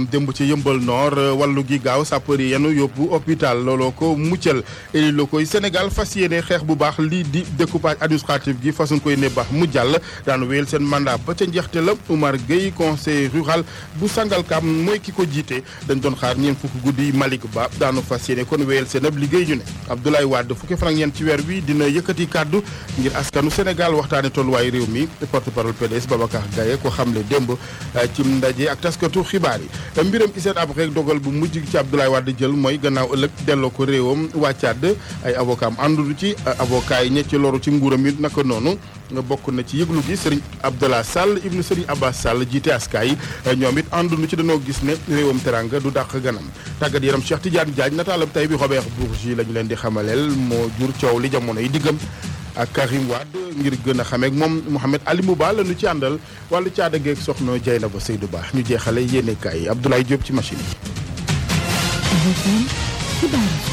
am démb ci yëmbal nord wàllu gi gaaw sapeur yi yenu yóbbu hôpital looloo ko muccal élus locaux yi Sénégal fas yéene xeex bu baax lii di découpage administratif gi façon koy ne baax mu jàll daan wéyal seen mandat ba ca njeexte la Oumar Gueye conseil rural bu Sangalkam mooy ki ko jiite dañ doon xaar ñeent fukki guddi Malick Ba daanu fas yéene kon wéyal seen ab liggéey ñu ne Abdoulaye Wade fukki fan ak ñeent ci weer wi dina yëkkati kàddu ngir askanu Sénégal waxtaane tolluwaay réew mi porte-parole PDS Babacar Gaye ko xamle démb ci ndaje ak taskatu xibaar yi mbiram Hissène Habré dogal bu mujj ci Abdoulaye Wade jël mooy gannaaw ëllëg delloo ko réewam waa Tchad ay avocat am àndudu ci avocat yi ñe ci loru ci nguuram it naka noonu nga bokk na ci yëglu gi Serigne Abdallah Sall ibnu Serigne Abbas Sall jiite askaay ñoom it ànduñu ci dañoo gis ne réewam teranga du dàq ganam tàggat yaram Cheikh Tidiane Diagne nataalam tay bi Robert Bourgi lañu leen di xamaleel moo jur coow li jamono yi diggam ak Karim Wade ngir gën a xamee ak moom Mouhamed Ali Mouba la ñu ci àndal wàllu caada geeg soxna Dieynaba Seydou Ba ñu jeexale yéene kaay Abdoulaye Diop ci machine yi.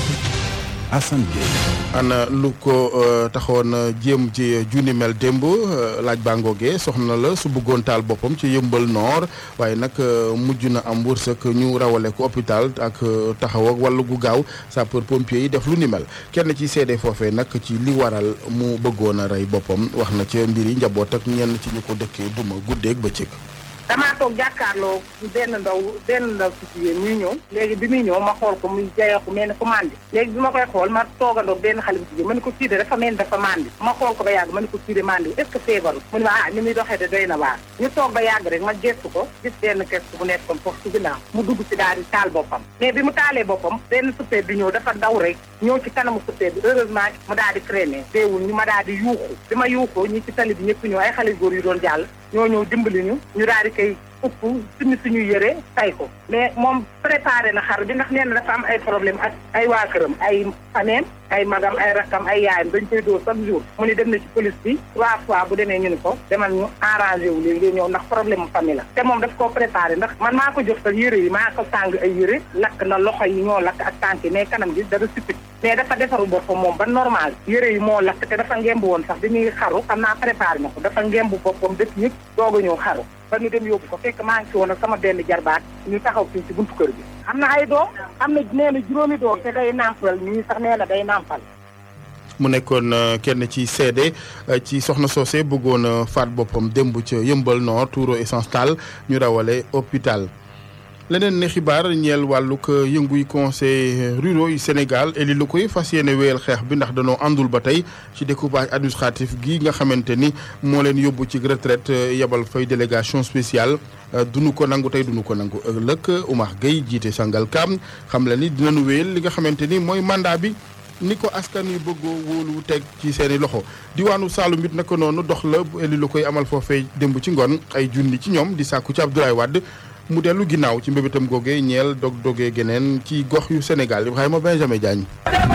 Assane Gueye. ana lu ko taxoon jéem ci junni mel démb laaj baa ngoogee soxna la su bëggoon taal boppam ci yëmbal noor waaye nag mujj na am wërsëg ñu rawale ko hôpital ak taxaw ak wàllu gu gaaw sapeur pompier yi def lu ni mel kenn ci seede foofee nag ci li waral mu bëggoon a rey boppam wax na ci mbir yi njaboot ak ñenn ci ñu ko dëkkee duma guddeeg bëccëg. damaa toog jàkkaarloo benn ndaw benn ndaw si jigéen muy ñëw léegi bi muy ñëw ma xool ko muy jayeeku mel ni ko mandi léegi bi ma koy xool ma toogandoo benn xale bu jigéen ma ne ko kii de dafa mel ni dafa mandi ma xool ko ba yàgg ma ne ko kii de mandi est ce que feebaru mu ne ma ah ni muy doxee de doy na waar ñu toog ba yàgg rek ma gestu ko gis benn kees bu nekkoon foofu ci ginnaaw mu dugg ci daal di taal boppam mais bi mu taalee boppam benn suppee bi ñëw dafa daw rek ñëw ci kanamu suppee bi heureusement mu daal di crémer déewul ñu ma daal di yuuxu bi ma yuuxoo ñi ci tali bi ñëpp ñëw ay xale góor yu doon jàll ñoo ñëw dimbali ñu ñu daal di koy upp suñu suñuy yëre tay ko mais moom préparé na xar bi ndax nee na dafa am ay problème ak ay waa këram ay faneem ay magam ay rakkam ay yaayam dañ koy dóor chaque jour mu ni dem na ci police bi trois fois bu demee ñu ni ko demal ñu arrangé wu léegi ñëw ndax problème mu famille la te moom daf koo préparé ndax man maa ko jox sax yëre yi maa ko sàng ay yëre lakk na loxo yi ñoo lakk ak tànk yi mais kanam gi dara suppit mais dafa defaru boppam moom ba normal yëre yi moo lakk te dafa ngemb woon sax bi muy xaru xam naa préparé na ko dafa ngemb boppam def yëpp doog a ñëw xaru ba ñu dem yóbbu ko fekk maa ngi ci woon ak sama benn jarbaat ñu taxaw fii ci buntu kër bi am na ay doom am na nee na juróomi doom te day nàmpal ñii sax nee na day nàmpal mu nekkoon kenn ci seede ci soxna soose bëggoon faat boppam démb ca yëmbal nord tuuro essence taal ñu rawale hôpital leneen ne xibaar ñeel wàllug yënguy conseil ruraux yu Sénégal eli lu koy fas yéene wéyal xeex bi ndax danoo àndul ba tey ci découpage administratif gi nga xamante ni moo leen yóbbu ci retraite yebal fay délégation spéciale dunu ko nangu tey dunu ko nangu ëllëg Oumar Gueye jiite Sangalkam xam la ni dinañu wéyal li nga xamante ni mooy mandat bi ni ko askan wi bëggoo wóolu teg ci seeni loxo diwaanu Saloum it naka noonu dox la eli lu koy amal foofee démb ci ngoon ay junni ci ñoom di sàkku ci Abdoulaye Wade mu dellu ginnaaw ci mbébétam googee ñeel dog dogee geneen ci gox yu Sénégal Ibrahima Benjamin Diagne.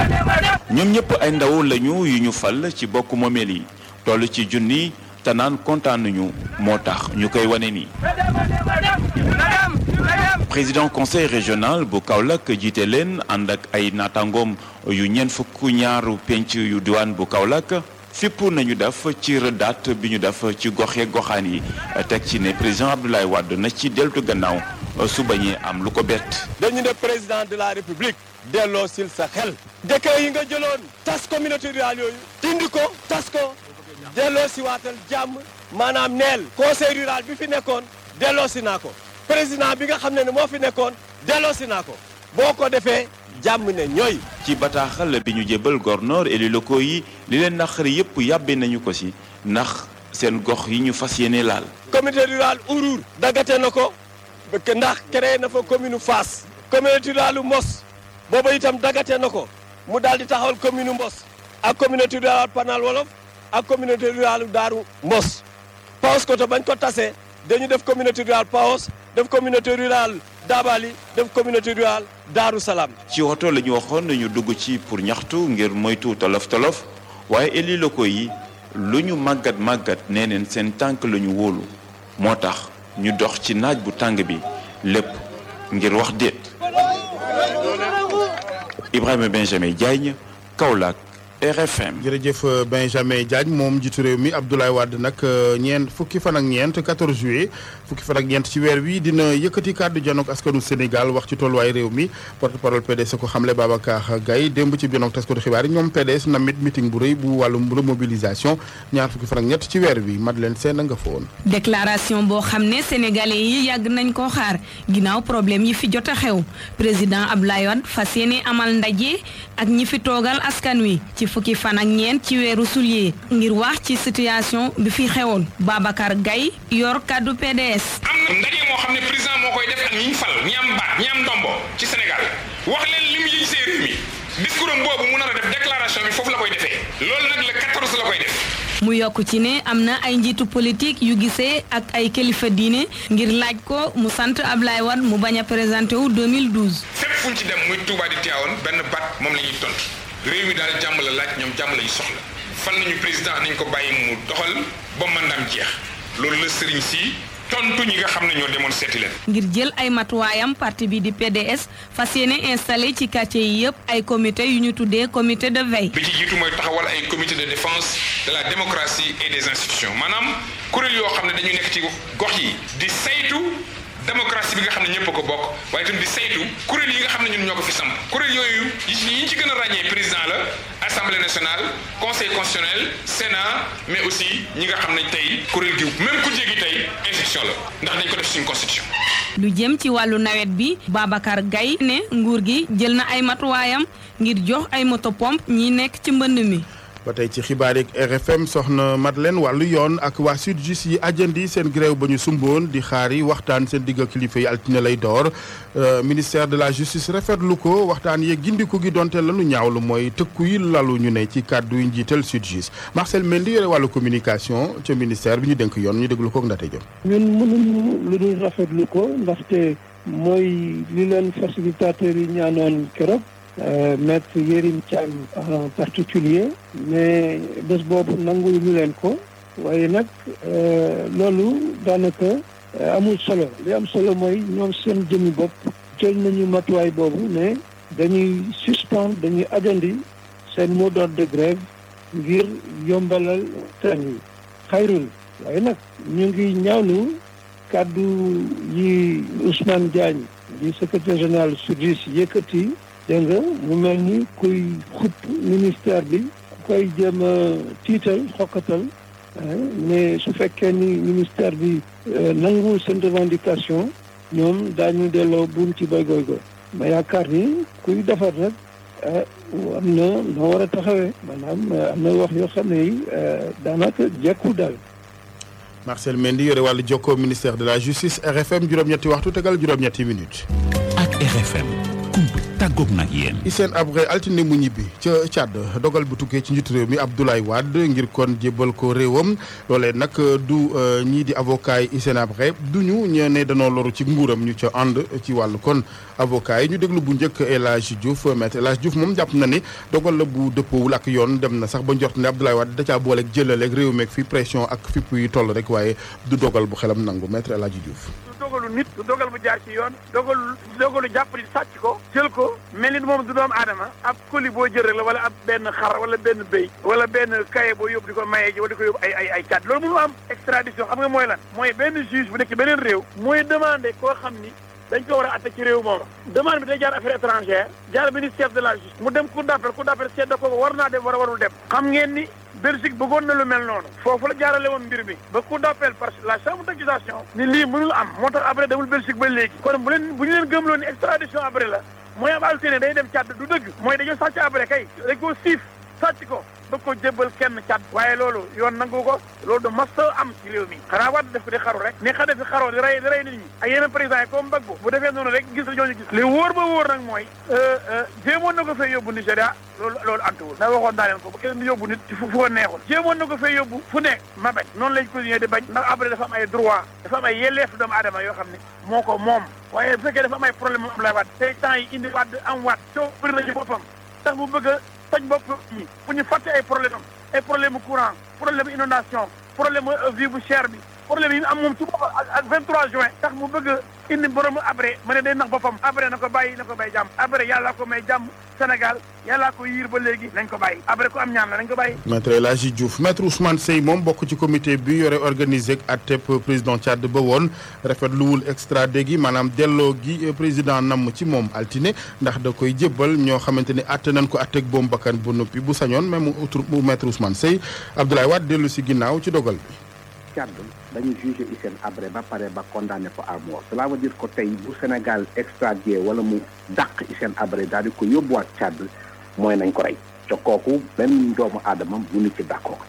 ñoom ñëpp ay ndaw lañu yu ñu fal ci bokk moomeel yi toll ci junni te naan kontaan nañu moo tax ñu koy wane nii. président conseil régional bu Kaolack jiite leen ànd ak ay naataangoom yu ñeent fukk ñaaru penc yu diwaan bu Kaolack. fipp nañu def ci rëddaat bi ñu def ci goxe goxaan yi teg ci ne président Abdoulaye Wade na ci deltu gannaaw su bañee am lu ko bett. dañu ne président de la république delloo sil sa xel. décret yi nga jëloon tas communauté rurale yooyu. dindi ko tas ko delloo si waatal jàmm maanaam neel conseil rural bi fi nekkoon delloo si naa ko président bi nga xam ne ne moo fi nekkoon delloo si naa ko boo ko defee. jàmm ne ñooy. ci bataaxal bi ñu jébal gornoor élus locaux yi li leen naqari yépp yàbbe nañu ko si ndax seen gox yi ñu fas yéene laal. communauté rurale Ourour. daggate na ko ndax créé na fa commune Fass. communauté rurale Mos booba itam daggate na ko mu daal di taxawal commune Mbos ak communauté rurale Panal Wolof ak communauté rurale Daaru Mbos. Paos Koto bañ ko tasee dañu def communauté rurale Paos def communauté rurale Dabali def communauté rurale Daaru Salaam. ci woto la ñu waxoon nañu dugg ci pour ñaxtu ngir moytu tolof tolof waaye élus locaux yi lu ñu màggat màggat nee neen seen tànk la ñu wóolu moo tax ñu dox ci naaj bu tàng bi lépp ngir wax déet. Ibrahima Benjamin Diagne Kaolack RFM. jërëjëf Benjamin Diagne moom jiitu réew mi Abdoulaye Wade nag ñeent fukki fan ak ñeent 14 juillet fukki fan ak ñeent ci weer wi dina yëkkati kàddu janook askanu Sénégal wax ci tolluwaay réew mi porte parole PDS ko xamle Babacar Gaye démb ci janook taskatu xibaar yi ñoom PDS namit meeting bu rëy bu wàllum remobilisation ñaar fukki fan ak ñett ci weer wi Madeleine Sène nga fa woon. déclaration boo xam ne sénégalais yi yàgg nañ koo xaar ginnaaw problème yi fi jot a xew président Abdoulaye Wade fas yéene amal ndaje ak ñi fi toogal askan wi ci fukki fan ak ñeent ci weeru sulier ngir wax ci situation bi fi xewoon Babacar Gaye yor kàddu PDS. am ndaje moo xam ne président moo koy def ak ñi ñu fal ñi am baat ñi am ndombo ci Sénégal wax leen li mu yëg see réew mi discours am boobu mu nar a def déclaration bi foofu la koy defee loolu nag le 14 la koy def. mu yokk ci ne am na ay njiitu politique yu gisee ak ay kilifa diine ngir laaj ko mu sant Ablaye Wade mu bañ a présenté wu 2012. fépp fu ñu ci dem muy Touba di Tivaouane benn baat moom la ñuy tontu réew mi daal jàmm la laaj ñoom jàmm la ñu soxla fal nañu président nañ ko bàyyi mu doxal ba mandaam jeex loolu la sëriñ si tontu ñi nga xam ne ñoo demoon seeti leen. ngir jël ay matuwaayam parti bi di PDS fas yéene installé ci quartier yi yëpp ay comité yu ñu tuddee comité de veille. bi ci jiitu mooy taxawal ay comité de défense de la démocratie et des institutions maanaam kuréel yoo xam ne dañu nekk ci gox yi di saytu démocratie bi nga xam ne ñëpp a ko bokk waaye itam di saytu kuréel yi nga xam ne ñun ñoo ko fi samp kuréel yooyu yi ñu ci gën a ràññee président la assemblée nationale conseil constitutionnel sénat mais aussi ñi nga xam ne tey kuréel gi même ku jéegi tey institution la ndax dañ ko def suñu constitution. lu jëm ci wàllu nawet bi Babacar Gaye ne nguur gi jël na ay matuwaayam ngir jox ay moto pompe ñi nekk ci mbënd mi. ba tey ci xibaar yeeg RFM soxna Madeleine wàllu yoon ak waa SYTJUST yi ajandi seen grève ba ñu sumboon di xaari waxtaan seen digg kilifa yi altine lay door ministère de la justice rafetlu ko waxtaan yeeg gindiku gi donte lanu ñaawlu mooy tëkku yi lalu ñu ne ci kàddu yu njiital SYTJUST Marcel Mendy yore wàllu communication ca ministère bi ñu dénk yoon ñu déglu ko ak Ndate Diop. ñun mënuñu lu dul rafetlu ko ndaxte mooy li leen facilitateurs yi ñaanoon keroog. Euh, maître Yérim Thiam en particulier mais bés boobu nangu ñu leen ko waaye nag loolu daanaka amul solo li am solo mooy ñoom seen jëmmi bopp jël nañu matuwaay boobu ne dañuy suspendre dañuy ajandi seen mot d'ordre de grève ngir yombalal train yi xayrul waaye nag ñu ngi ñaawlu kàddu yi Ousmane Diagne di secrétaire général SYTJUST yëkkati dégg nga mu mel ni kuy xupp ministère bi ku koy jéem a tiital xokkatal mais su fekkee ni ministère bi nanguwul seen revendication ñoom daañu delloo buum ci bay goy goy ma yaakaar ni kuy defar nag am na noo war a taxawee maanaam am na wax yoo xam ne yi daanaka jekkul daal Marcel Mendy yore wàllu jokkoo ministère de la justice RFM juróom-ñetti waxtu tegal juróom-ñetti minutes. ak RFM. tàggoog nag yéen. Hissène Habré altine mu ñibbi ca Tchad dogal bu tukkee ci njiitu réew mi Abdoulaye Wade ngir kon jébbal ko réewam loolee nag du ñii di avocat yi Hissène Habré du ñu ñee ne danoo loru ci nguuram ñu ca ànd ci wàllu kon avocat yi ñu déglu bu njëkk El Hadj Diouf maître El Hadj Diouf moom jàpp na ni dogal la bu dëppoowul ak yoon dem na sax ba njort ne Abdoulaye Wade da caa booleeg jëlaleeg réew meeg fi pression ak fipp yi toll rek waaye du dogal bu xelam nangu maître El Hadj Diouf. dogalu nit du dogal bu jaar ci yoon dogalu dogalu jàpp di sàcc ko jël ko mel ni moom du doomu aadama ab colis boo jël rek la wala ab benn xar wala benn béy wala benn kaye boo yóbbu di ko mayee ji wala di ko yóbbu ay ay ay cat loolu mënu am extradition xam nga mooy lan mooy benn juge bu nekk ci beneen réew mooy demandé koo xam ni dañ ko war a atte ci réew moom demande bi day jaar affaire étrangère jaar ministère de la justice mu dem cour d'appel cour d'appel seet da ko war naa dem war a warul dem xam ngeen ni Belgique bëggoon na lu mel noonu foofu la jaarale woon mbir mi ba cour d'appel parce que la chambre d'accusation ni lii mënul am moo tax après demul Belgique ba léegi kon bu leen bu ñu leen gëmloo ni extradition après la mooy am altine day dem càdd du dëgg mooy dañoo sàcc après kay dañ koo siif sàcc ko bëgg ko jébbal kenn càdd waaye loolu yoon nangu ko loolu du mas am ci réew mi xanaa waat def ko di xaru rek ni xa defi xaroo di rey di rey nit ñi ak yeneen président yi comme Gbagbo bu defee noonu rek gis la ñooñu gis li wóor ba wóor nag mooy jéemoon na ko fay yóbbu Nigéria loolu loolu antuwul ndax waxoon naa leen ko ba kenn di yóbbu nit ci fu fu ko neexul jéemoon na ko fay yóbbu fu nekk ma bañ noonu lañ continuer di bañ ndax après dafa am ay droit dafa am ay yelleef doomu aadama yoo xam ne moo ko moom waaye bu fekkee dafa am ay problème moom Abdoulaye Wade tey temps yi indi waat am waat coow bëri na ci boppam tax mu bëgg a toj bopp ñi bu ñu fàtte ay problème am ay problème mu courant problème inondation problème vie bu cher bi problème yi am moom ci boppam ak ak 23 juin tax mu bëgg a indi borom abré ma ne day nax boppam abré na ko bàyyi na ko may jàmm abré yàlla ko may jàmm Sénégal yàlla ko yiir ba léegi nañ ko bàyyi abré ko am ñaan la nañ ko bàyyi maître El Hadji Diouf maître Ousmane Seye moom bokk ci comité bi yore organisé ak atteb président Tchad ba woon rafetluwul extradé gi maanaam delloo gi président namm ci moom altine ndax da koy jébbal ñoo xamante ni atte nañ ko atteg boom bakkan bu noppi bu sañoon même mu maître Ousmane Seye Abdoulaye Wade dellu si ginnaaw ci dogal bi Tchad dañu jugé Hissène Habré ba pare ba condamné ko à mort cela veut dire que tey bu Sénégal extradé wala mu dàq Hissène Habré daal di ko yóbbuwaat Tchad mooy nañ ko rey te kooku benn doomu aadama mu ni ci d'accord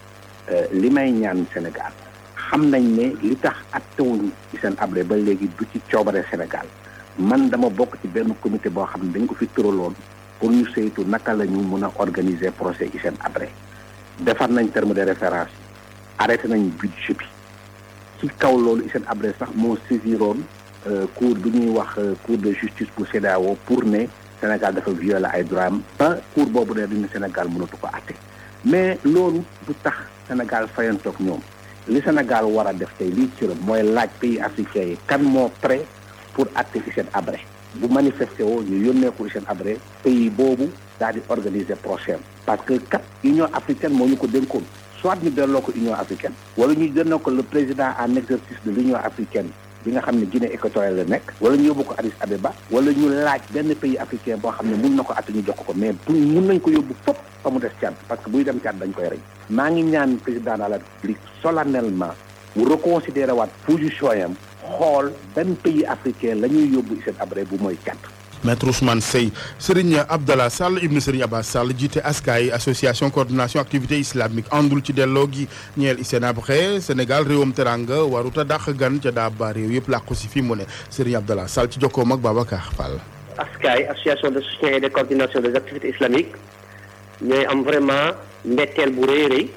li may ñaan Sénégal xam nañ ne li tax attewuñu Hissène Habré ba léegi du ci coobare Sénégal man dama bokk ci benn comité boo xam ne dañ ko fi tëraloon pour ñu saytu naka la ñu mun a organiser procès Hissène Habré defar nañ terme de référence arrêté nañ budget bi ci kaw loolu Hissène Habré sax moo saisiroon cour bi ñuy wax cour de justice bu CEDEAO pour ne Sénégal dafa violer ay droits am ba cour boobu ne dañu Sénégal mënatu ko àtte mais loolu du tax Sénégal fayantoog ñoom li Sénégal war a def tey lii cëram mooy laaj pays africains yi kan moo prêt pour àtte Hissène Habré bu manifesté woo ñu yónnee ko Hissène Habré pays boobu daal di organiser procès parce que kat Union africaine moo ñu ko dénkoon soit ñu delloo ko Union africaine wala ñu delloo ko le président en exercice de l'Union africaine bi nga xam ne Guinée équatoriale la nekk wala ñu yóbbu ko Addis Abeba wala ñu laaj benn pays africain boo xam ne mun na ko atte ñu jox ko mais bu mun nañ ko yóbbu fop fa mu des Tchad parce que buy dem Tchad dañ koy rey maa ngi ñaan président de la République solennellement mu reconsidérer waat position yam xool benn pays africain la ñuy yóbbu Hissène Habré bu mooy Tchad maître Ousmane Seye Serigne Abdallah Sall ibnu Serigne Abbas Sall jiite askaay association coordination activité islamique àndul ci delloo gi ñeel Hissène Habré Sénégal réewam teranga waruta dàq gan ca daa ba réew yëpp làqu si fi mu ne Serigne Abdallah Sall ci jokkoom ak Babacar Fall. askaay association de soutien et de coordination des activités islamiques ñooy am vraiment mbetteel bu rëy rëy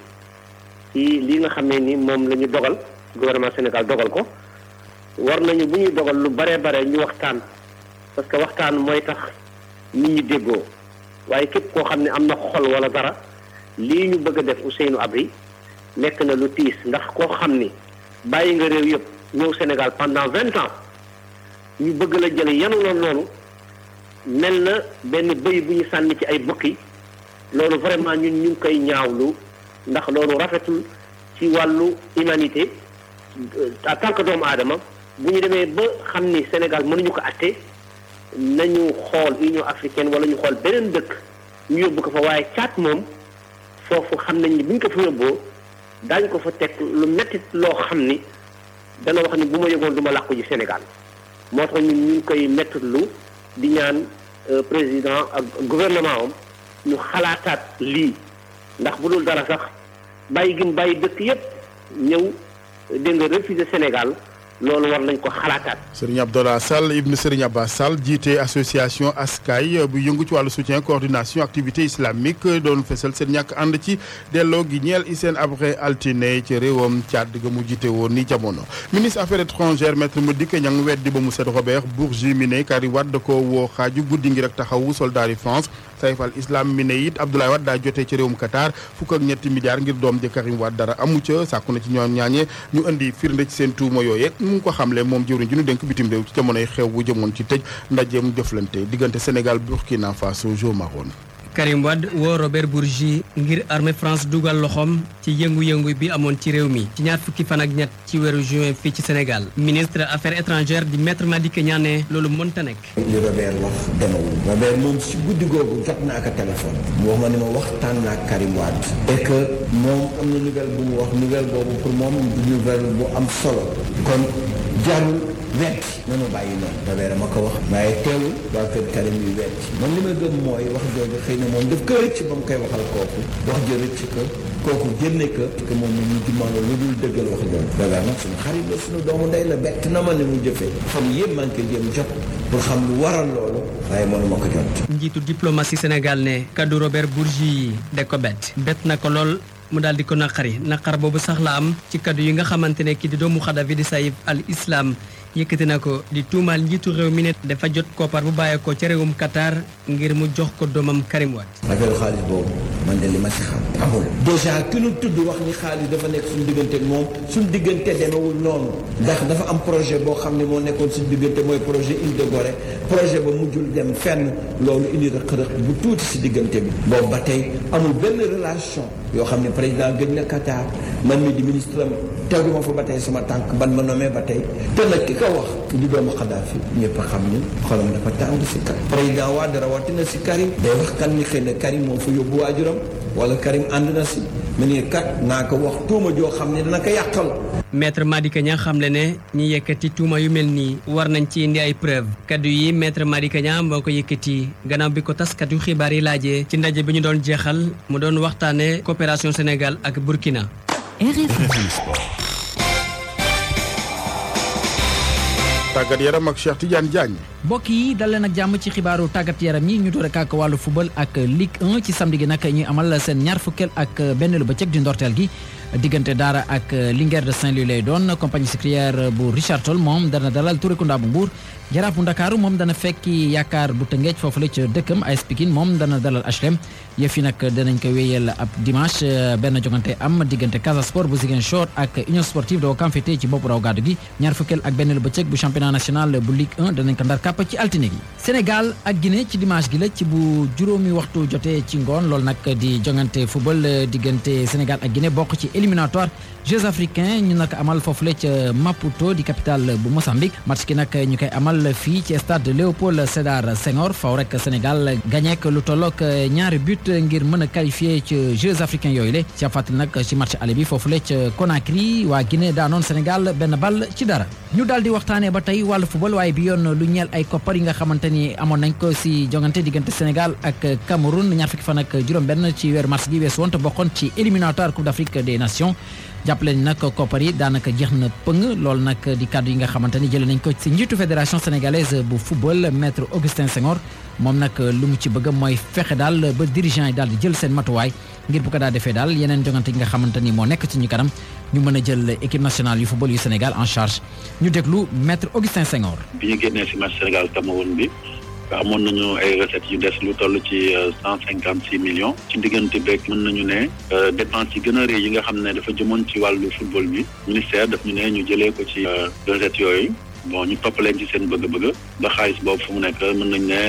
ci li nga xam ne ni moom la ñu dogal gouvernement Sénégal dogal ko war nañu bu ñuy dogal lu bare bare ñu waxtaan. parce que waxtaan mooy tax nit ñi déggoo waaye képp koo xam ne am na xol wala dara lii ñu bëgg a def Ousseynou Abri nekk na lu tiis ndax koo xam ni bàyyi nga réew yëpp ñëw Sénégal pendant vingt ans ñu bëgg la jële yanu loon noonu mel na benn bëy bu ñu sànni ci ay bukki loolu vraiment ñun ñu ngi koy ñaawlu ndax loolu rafetul ci wàllu humanité en tant que doomu aadama bu ñu demee ba xam ni Sénégal mënuñu ko atte nañu xool Union africaine wala ñu xool beneen dëkk ñu yóbbu ko fa waaye caat moom foofu xam nañ ni bu ñu ko fa yóbboo daañu ko fa teg lu metti loo xam ni dana wax ni bu ma yëgoon du ma làqu ji Sénégal moo tax ñun ñu ngi koy mettitlu di ñaan président ak gouvernement am ñu xalaataat lii ndax bu dul dara sax bàyyi gi mu bàyyi dëkk yépp ñëw dégg nga refuser Sénégal loolu war nañ ko xalaataat. Serigne Abdallah Sall ibn Serigne Abbas Sall jiite association askay bu yëngu ci wàllu soutien coordination activité islamique doon fesal seen ñàkk ànd ci delloo gi ñeel Hissène Habré altine ci réewam Tchad ga mu jiite woon ni jamono. ministre affaires étrangères maître Madické Niang weddi ba mu set Robert Bourgi mi ne Karim Wade da ko woo xaaju guddi ngi rek taxawu soldat yi France Saïf al Islam mi ne it Abdoulaye Wade daa jotee ci réewum Qatar fukk ak ñetti milliards ngir doom ji Karim Wade dara amu ca sàkku na ci ñoom ñaañe ñu indi firnde ci seen tuuma yooyee mu ngi ko xamle moom jëwriñ ji ñu dénk bitim réew ci jamonoy xew bu jëmoon ci tëj ndajeem jëflante diggante Sénégal Burkina Faso Jo Maroon Karim Wade woo Robert Bourgi ngir armée France dugal loxoom ci yëngu-yëngu bi amoon ci réew mi ci ñaar fukki fan ak ñett ci weeru juin fii ci Sénégal ministre affaires étrangères di maître Madické Niang ne loolu mënta nekk. li Robert wax demewul Robert moom si guddi googu jot naa ko téléphone mu wax ma ni ma waxtaan naa ak Karim Wade et que moom am na nouvelle bu mu wax nouvelle boobu pour moom nouvelle bu am solo kon jarul wet nanu bàyyi noonu Robert ma ko wax waaye teewul waa kër Karim yu wet man li ma gëm mooy wax jooju xëy na moom daf ko rëcc ba mu koy waxal kooku wax jo rëcc ko kooku génne ko que moom mu mujj ma lu dul dëggal wax jooju Robert nag suñu xarit la suñu doomu ndey la bett na ma ni mu jëfee xam yëpp maa ngi koy jéem jot pour xam lu waral loolu waaye mënu ma ko jot njiitu diplomatie Sénégal ne kaddu Robert Bourgi yi de ko bett bett na ko lool mu daal di ko naqari naqar boobu sax la am ci kaddu yi nga xamante ne kii di doomu Xadafi di Saïf al Islam yëkkati na ko di tuumaal njiitu réew mi ne dafa jot koppar bu bàyyeekoo ca réewum Qatar ngir mu jox ko doomam Karim Wade. affaire xaalis boobu man de li ma si xam amul. dèjà ki nu tudd wax ni xaalis dafa nekk suñu diggante ak moom suñu diggante demewul noonu ndax dafa am projet boo xam ne moo nekkoon suñu diggante mooy projet Île de Gorée projet ba mujjul dem fenn loolu indi rëq-rëq bu tuuti si diggante bi boobu ba tey amul benn relation yoo xam ne président gëj na Qatar man mi di ministre am teguma fa ba tey sama tànk ban ma nommé ba tey te nag ki ko wax di doomu Kadhafi ñëpp a xam ni xolam dafa tàng si Karim président Wade rawatina si Karim day wax kan ni xëy na Karim moo fa yóbbu waajuram wala Karim ànd na si mu ne kat naa ko wax tuuma joo xam ne dana ko yàqal maître Madické Niang xamle ne ñi yëkkati tuuma yu mel nii war nañ ci indi ay preuve kaddu yi maître Madické Niang moo ko yëkkati gannaaw bi ko taskatu xibaar yi laajee ci ndaje bi ñu doon jeexal mu doon waxtaane coopération Sénégal ak Burkina. tàggat yaram ak Cheikh Tidiane Diagne. mbokk yi dal leen ak jàmm ci xibaaru tàggat yaram yi ñu door ak wàllu football ak Ligue 1 ci samedi gi nag ñuy amal seen ñaar fukkeel ak benn lu bëccëg di ndorteel gi diggante Daara ak Linguère de Saint-Louis lay doon compagnie sucrière bu Richard Toll moom dana dalal Touré Kunda bu Mbour Jaraaf bu Ndakaaru moom dana fekki yaakaar bu Tëngéej foofu la ca dëkkam AS Pikine moom dana dalal HLM yëf yi nag danañ ko wéyal ab dimanche benn jogante am diggante Casa Sport bu Ziguinchor ak Union Sportive de Ouakam féete ci bopp raw gàddu gi ñaar fukkeel ak benn lu bëccëg bu championnat national bu Ligue 1 danañ ko ndar kàpp ci altine gi Sénégal ak Guinée ci dimanche gi la ci bu juróomi waxtu jotee ci ngoon loolu nag di jongante football diggante Sénégal ak Guinée bokk ci éliminatoire Jeux africains ñu nag amal foofule ca Maputo di capitale bu Mozambique match ki nag ñu koy amal fii ci stade Léopold Sédar Senghor faw rek Sénégal gagné lu tollook ñaari but ngir mën a qualifié ci Jeux africains yooyu le ci fàttali nag ci match aller bi foofule ca Conakry waa Guinée daanoon Sénégal benn ball ci dara ñu daal di waxtaanee ba tey wàllu football waaye bi yoon lu ñeel ay koppar yi nga xamante ni amoon nañ ko si jongante diggante Sénégal ak Cameroun ñaar fukki fan ak juróom-benn ci weeru mars gi weesu woon te bokkoon ci éliminatoire Coupe d'Afrique des Nations jàppale ni nag koppar yi daanaka jeex na pëng loolu nag di kàddu yi nga xamante ni jëlee nañ ko ci njiitu fédération sénégalaise bu football maître Augustin Senghor moom nag lu mu ci bëgg mooy fexe daal ba dirigeant yi daal di jël seen matuwaay ngir bu ko daa defee daal yeneen jongante yi nga xamante ni moo nekk ci ñu kanam ñu mën a jël équipe nationale yu football yu Sénégal en charge ñu déglu maître Augustin Senghor. bi ñu génnee si match Sénégal Cameroun bi. amoon nañu ay recettes yu des lu toll ci cent cinquante six millions ci diggante beeg mën nañu ne dépense yi gën a rëy yi nga xam ne dafa jëmoon ci wàllu football bi ministère daf ñu ne ñu jëlee ko ci recettes yooyu bon ñu toppaleen ci seen bëgg-bëgg ba xaalis boobu fu mu nekk mën nañu ne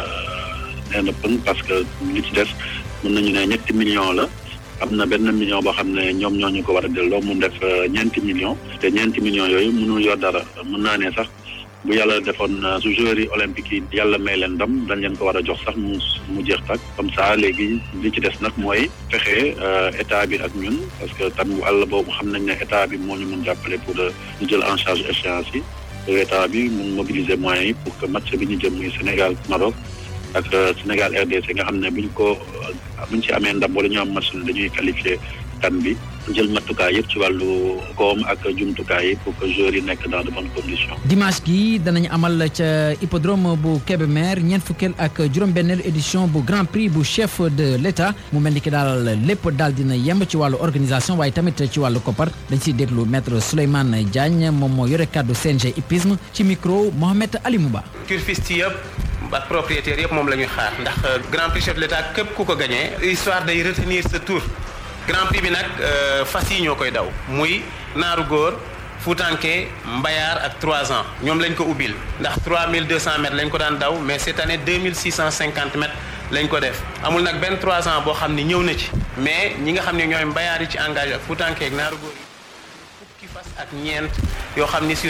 nee na pëng parce que li ci des mën nañu ne ñetti millions la am na benn million boo xam ne ñoom ñoo ñu ko war a delloo mu def ñeenti millions te ñeenti millions yooyu mënul yor dara mën naa ne sax bu yàlla defoon su joueurs yi olympique yi yàlla may leen ndam dañ leen ko war a jox sax mu mu jeex tak comme ça léegi li ci des nag mooy fexe état bi ak ñun parce que tam wàll boobu xam nañ ne état bi moo ñu mun jàppale pour ñu jël en charge échéance yi état bi mun mobiliser moyens yi pour que match bi ñu jëm muy Sénégal Maroc ak Sénégal RDC nga xam ne buñ ko buñ ci amee ndam wala ñu am match dañuy qualifié kan bi jël matukaay yëpp ci wàllu koom ak jumtukaay yi pour que joueurs yi nekk dans de bonnes conditions. dimanche gi danañ amal ca hippodrome bu Kébémer ñeent fukkeel ak juróom-benneelu édition bu grand prix bu chef de l' état mu mel ni ki daal lépp daal dina yemb ci wàllu organisation waaye tamit ci wàllu koppar dañ siy déglu maître Souleymane Diagne moom moo yore kàddu CNG hippisme ci micro Mohamed Ali Mouba. turfiste yëpp ak propriétaire yëpp moom la ñuy xaar ndax grand prix chef de l' état képp ku ko gagné histoire day retenir sa tour. grand prix bi nag fas yi ñoo koy daw muy naaru góor fuutanke mbayaar ak 3 ans ñoom lañ ko ubbil ndax 3200 mètres lañ ko daan daw mais cette année 2650 mètres lañ ko def amul nag benn 3 ans boo xam ni ñëw na ci mais ñi nga xam ne ñooy mbayaar yi ci engagé ak fuutanke ak naaru góor yi fukki fas ak ñeent yoo xam ni sur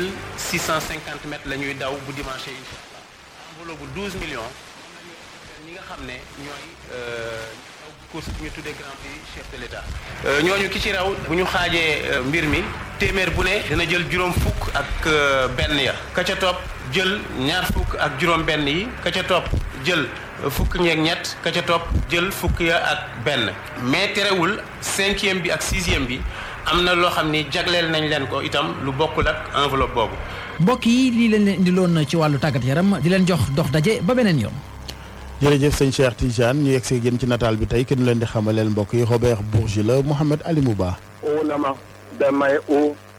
2650 mètres la ñuy daw bu dimanche incha allah enveloppe bu 12 millions ñi nga xam ne ñooy course bu ñu tuddee grand prix chef de l'état ñooñu ki ci raw bu ñu xaajee mbir mi téeméer bu ne dina jël juróom fukk ak benn ya ka ca topp jël ñaar fukk ak juróom benn yi ka ca topp jël fukk ñeeg ñett ka ca topp jël fukk ya ak benn mais terewul cinquième bi ak sixième bi am na loo xam ni jagleel nañ leen ko itam lu bokkul ak enveloppe boobu mbokk yi lii leen leen indiloon ci wàllu tàggat yaram di leen jox dox daje ba beneen yoon jërëjëf sëñ Cheikh Tidiane ñu yegg see génn ci nataal bi tey kenn leen di xamaleel mbokk yi Robert Bourgi la Mouhamed Ali Mouba o nama damay o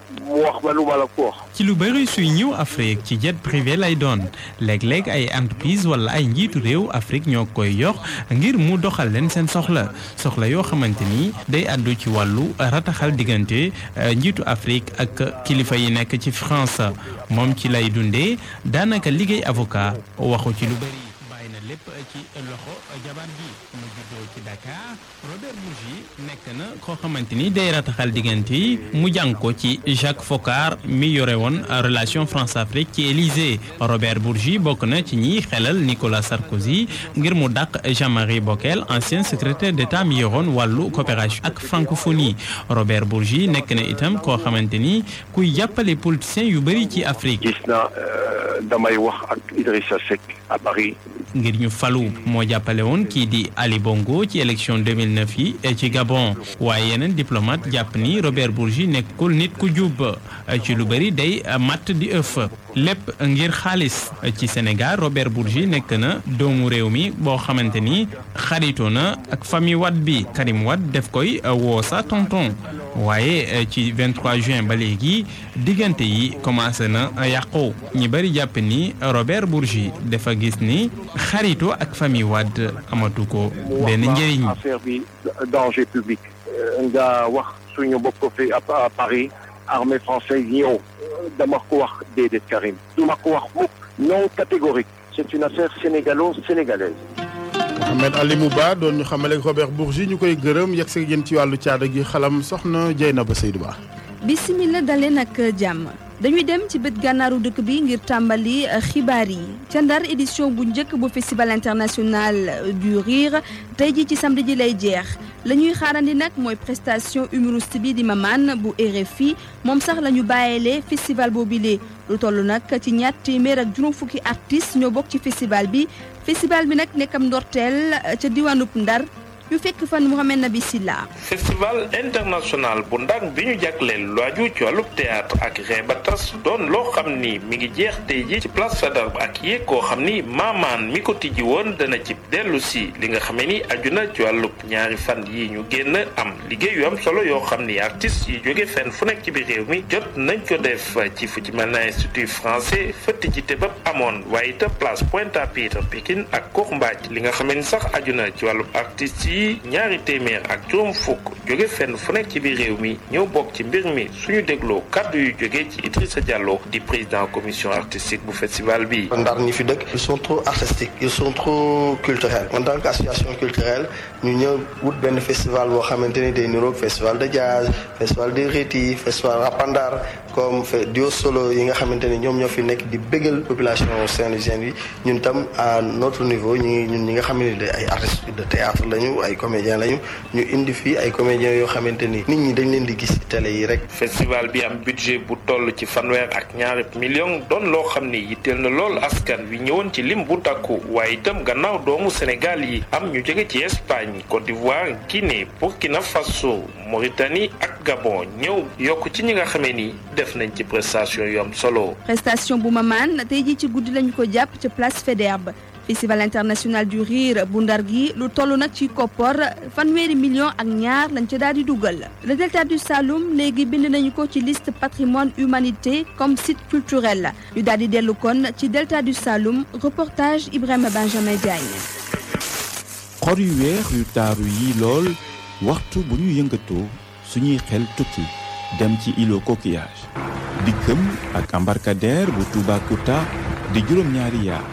mu wax ma lu ma la ko wax. ci lu bëri suy ñëw Afrique ci jet privé lay doon léeg-léeg ay entreprise wala ay njiitu réew Afrique ñoo koy yox ngir mu doxal leen seen soxla soxla yoo xamante ni day àddu ci wàllu rataxal diggante njiitu Afrique ak kilifa yi nekk ci France moom ci lay dundee daanaka liggéey avocat waxu ci lu bëri bàyyi na lépp ci loxo jabar ji mu juddoo ci Dakar Robert Bourgi nekk na koo xamante ni day rataxal diggante yi mu jàng ko ci Jacques Foccart mi yore woon relation France Afrique ci Élysée Robert Bourgi bokk na ci ñiy xelal Nicolas Sarkozy ngir mu dàq Jean-Marie Bockel ancien secrétaire d'État mi yoroon wàllu coopération ak francophonie Robert Bourgi nekk na itam koo xamante ni kuy jàppale politiciens yu bëri ci Afrique. gis na damay wax ak Idrissa Seck à Paris. ngir ñu falu moo jàppale woon kii di Ali Bongo ci élection 2009 yi ci Gabon waaye yeneen diplomate jàpp ni Robert Bourgi nekkul nit ku jub ci lu bëri day matt di ëff lépp ngir xaalis ci Sénégal Robert Bourgi nekk na doomu réew mi boo xamante ni xaritoo na ak famille Wade bi Karim Wade def koy woo sa tonton waaye ci 23 juin ba léegi diggante yi commencé na yàqu ñi bëri jàpp ni Robert Bourgi dafa gis ni xarito ak famille Wade amatu ko benn njëriñ. affaire bi danger public. nga wax suñu bopp fi à Paris armée française ñëw dama ko wax déedéet Karim duma ko wax mukk non catégorique c'est une affaire sénégalo-sénégalaise. Mohamed Ali Mouba doon ñu xamale Robert Bourgi ñu koy gërëm yegg si yéen ci wàllu caada gi xalam soxna Dieynaba Seydou Ba. bisimila daleen ak jàmm dañuy dem ci bët gànnaaru dëkk bi ngir tàmbali xibaar yi ca ndar édition bu njëkk bu festival international du rire tey ji ci samedi ji lay jeex la ñuy xaarandi nag mooy prestation humoriste bi di Maman bu RFI moom sax la ñu bàyyeelee festival boobile lu toll nag ci ñaar téeméer ak juróom fukki artistes ñoo bokk ci festival bi festival bi nag nekkam ndorteel ca diwaanub ndar ñu fekk fan Mouhamed Nabi Silla festival international bu ndar bi ñu jagleel lu aju ci wàllub théâtre ak reebatas doon loo xam ni mi ngi jeex tey ji ci place Faidherbe ak yéeg koo xam ni maamaan mi ko tijji woon dana ci dellu si li nga xamee ni aju na ci wàllub ñaari fan yi ñu génn am liggéey yu am solo yoo xam ni artistes yi jóge fenn fu nekk ci biir réew mi jot nañ ko def ci fu ci mel na institut français fa tijji te ba amoon waaye itam place Pointe-à-Pitre Pikine ak Kox Mbaaj li nga xamee ni sax aju na ci wàllub artistes yi yi ñaari téeméer ak juróom fukk jóge fenn fu nekk ci biir réew mi ñëw bokk ci mbir mi suñu dégloo kàddu yu jóge ci Idrissa Diallo di président commission artistique bu festival bi. Ndar ñi fi dëkk ils sont trop artistiques ils sont trop culturels en tant qu'association culturelle ñu ñëw wut benn festival boo xamante ni day niroog festival de jazz festival de riti festival rapandar comme duo solo yi nga xamante ni ñoom ñoo fi nekk di bégal population saint-louisienne yi ñun tam à notre niveau ñu ñun ñi nga xam ne ay artistes de théâtre lañu ay comédiens lañu ñu indi fii ay comédiens yoo xamante ni nit ñi dañ leen di gis ci télé yi rek. festival bi am budget bu toll ci fanweer ak ñaari million doon loo xam ni yitteel na lool askan wi ñëwoon ci lim bu takku waaye itam gannaaw doomu Sénégal yi am ñu jóge ci Espagne Côte d'Ivoire Guinée Burkina Faso Mauritanie ak Gabon ñëw yokk ci ñi nga xamee ni def nañ ci prestation yu am solo. prestation bu Maman tey jii ci guddi lañu ko jàpp ca place Faidherbe festival international du rire bu ndar gi lu toll nag ci koppor fanweeri million ak ñaar lañ ca daal di dugal le delta du Saloum léegi bind nañu ko ci liste patrimoine humanité comme site culturel ñu daal di dellu kon ci delta du Saloum reportage Ibrahima Benjamin Diagne. xor yu weex yu taaru yi lool waxtu bu ñu yëngatoo suñuy xel tukki dem ci îlot coquillage di këm ak embarcadère bu Toubacouta di juróom-ñaari yaar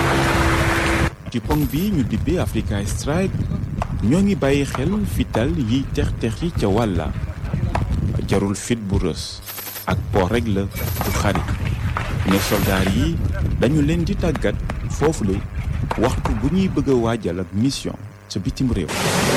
ci pont bi ñu dibbee Africa Stride ñoo ngi bàyyi xel fital yiy tex-tex yi ca wàlla jarul fit bu rës ak po rek la bu xarit ne soldaar yi dañu leen di tàggat foofu le waxtu bu ñuy bëgg a waajal ak mission ca bitim réew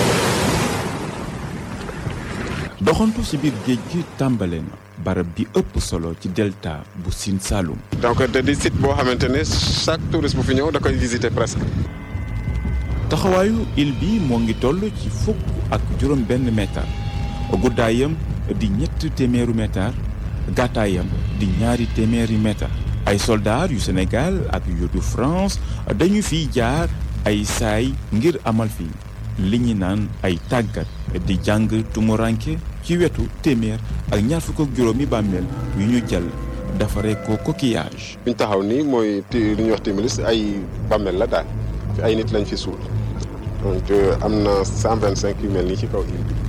doxantu ci biir géej gi tàmbale na barab bi ëpp solo ci delta bu Sine Saloum. donc te di site boo xamante ne chaque touriste bu fi ñëw da koy visiter presque. taxawaayu île bi moo ngi toll ci fukk ak juróom benn mètre guddaayam di ñett téeméeru mètre gàttaayam di ñaari téeméeri mètre ay soldats yu Sénégal ak yu du France dañu fiy jaar ay saay ngir amal fi li ñu naan ay tàggat di jàng tumuranke ci wetu téeméer ak ñaar fukk ak juróomi bàmmeel yu ñu jël defaree ko coquillage. fi ñu taxaw nii mooy li ñuy wax Timilis ay bàmmeel la daal fi ay nit lañ fi suul donc am na 125 yu mel nii ci kaw île bi.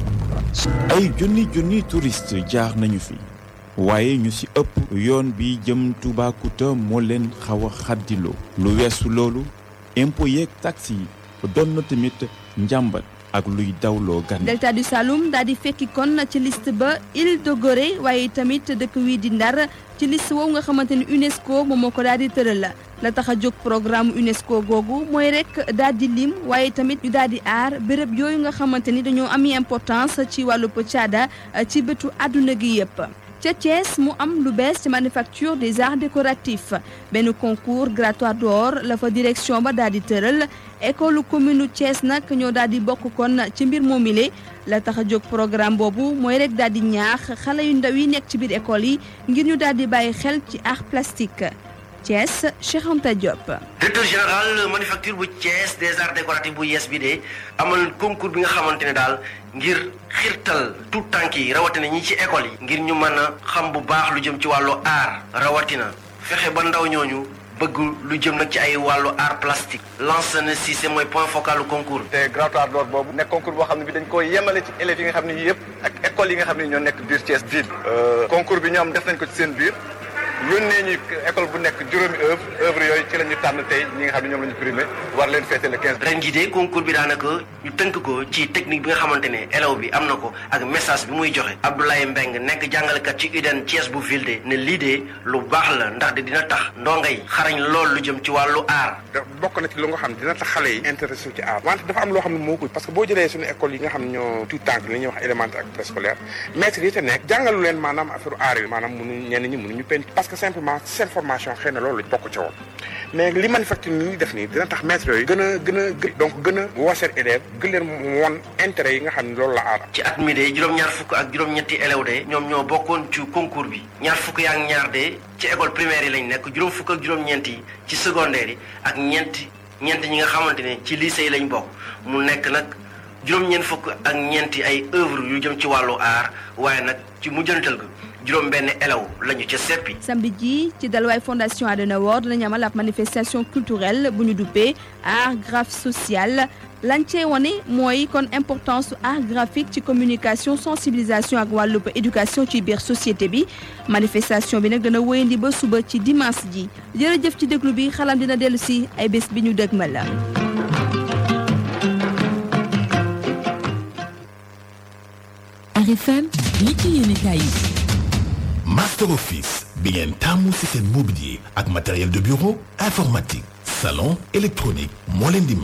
ay junni junni touriste jaar nañu fi waaye ñu ci ëpp yoon bi jëm Toubacouta moo leen xaw a xaddiloo lu weesu loolu impôt yeeg taxi yi doon na tamit njàmbat ak luy dawloo gan. delta du Saloum daal di fekki kon ci liste ba île de Gorée waaye tamit dëkk wii di Ndar ci liste woowu nga xamante ni UNESCO moom moo ko daal di tëral la la tax a jóg programme UNESCO googu mooy rek daal di lim waaye tamit ñu daal di aar béréb yooyu nga xamante ni dañoo am importance ci wàllu caada ci bëtu àdduna gi yëpp. ca Thiès mu am lu bees ci manufacture des arts décoratifs benn concours grattoire d'or la fa direction ba daal di tëral école commune Thiès nag ñoo daal di bokk kon ci mbir moomile la tax a jóg programme boobu mooy rek daal di ñaax xale yu ndaw yi nekk ci biir école yi ngir ñu daal di bàyyi xel ci art plastique Thiès Cheikh Anta Diop. directeur général manufacture bu Thiès des arts décoratifs bu yees bi de amal concours bi nga xamante ne daal ngir xirtal tout tànk yi rawatina ñi ci école yi. ngir ñu mën a xam bu baax lu jëm ci wàllu art rawatina fexe ba ndaw ñooñu. bëgg lu jëm nag ci ay wàllu art plastique lancé na si c'est mooy point focal du concours te grattoire d'or boobu nekk concours boo xam ne bi dañ ko yemale ci élèves yi nga xam ne yëpp ak écoles yi nga xam ne ñoo nekk biir Thiès ville concours bi ñoom def nañ ko ci seen biir yónnee ñu école bu nekk juróomi œuvre œuvre yooyu ci la ñu tànn tey ñi nga xam ne ñoom la ñu primé war leen fêter le 15. ren jii de concours bi daanaka ñu tënk ko ci technique bi nga xamante ne élève bi am na ko ak message bi muy joxe Abdoulaye Mbeng nekk jàngalekat ci UDEN Thiès bu ville de ne lii de lu baax la ndax de dina tax ndongo yi xarañ lool lu jëm ci wàllu art. bokk na ci lu nga xam ne dina tax xale yi intéressé ci art wante dafa am loo xam ne moo ko parce que boo jëlee suñu école yi nga xam ne ñoo tout temps li ñuy wax élémentaire ak préscolaire maître yi te nekk jàngalu leen maanaam affaire art yi maanaam mënu ñenn ñi mënuñu peint parce que simplement seen formation xëy na loolu bokk ca woon mais li manufacture ni ñuy def nii dina tax maître yooyu gën a gën a donc gën a woo seen élève gën leen woon intérêt yi nga xam ne loolu la aar ci at mi de juróom-ñaar fukk ak juróom-ñetti élève de ñoom ñoo bokkoon ci concours bi ñaar fukk yaa ak ñaar de ci école primaire yi lañ nekk juróom fukk ak juróom-ñeent yi ci secondaire yi ak ñeenti ñeent ñi nga xamante ne ci lycée yi lañ bokk mu nekk nag juróom-ñeent fukk ak ñeenti ay œuvre yu jëm ci wàllu art waaye nag ci mujjantal ga juróom benn élève lañu ca seppi samedi ji ci dalwaay fondation Adenauer dinañu amal ab manifestation culturelle bu ñu duppee art graphe social lañ cee wane mooy kon importance su art graphique ci communication sensibilisation ak wàllub éducation ci biir société bi manifestation bi nag dana wéyandi ba suba ci dimanche ji jërëjëf ci déglu bi xalam dina dellu si ay bés bi ñu dëgmal la. RFM li ci yéene kaay yi Master Office bi ngeen tàmmu ci seen mobilier ak matériel de bureau informatique salon électronique moo leen di may